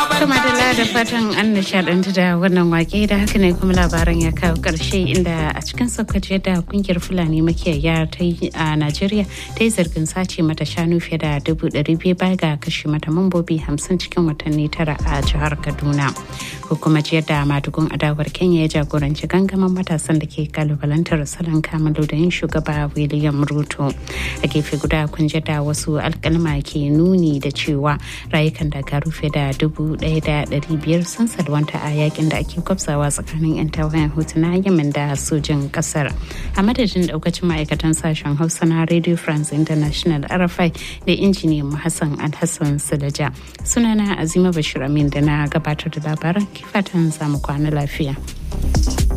Kuma da da fatan an nishadantu da wannan wake da haka ne kuma labaran ya kawo karshe inda a cikin sokoto da kungiyar fulani makiyaya ta yi a najeriya ta yi zargin sace mata shanu fiye da dubu ɗari biyu baya ga kashe mata mambobi hamsin cikin watanni tara a jihar kaduna hukumar ciyar da madugun adawar kenya ya jagoranci gangamin matasan da ke kalubalantar salon kamalu da yin shugaba william ruto a gefe guda kun da wasu alkalma ke nuni da cewa rayukan daga rufe da dubu ɗaya da ɗari biyar sun salwanta a yakin da ake kwafsawa tsakanin 'yan tawayen hutu na yemen da sojin kasar a madadin daukacin ma'aikatan sashen hausa na radio france international rfi da injiniyan hassan alhassan sulaja sunana azima bashir amin da na gabatar da labaran kifatan zamu kwana lafiya.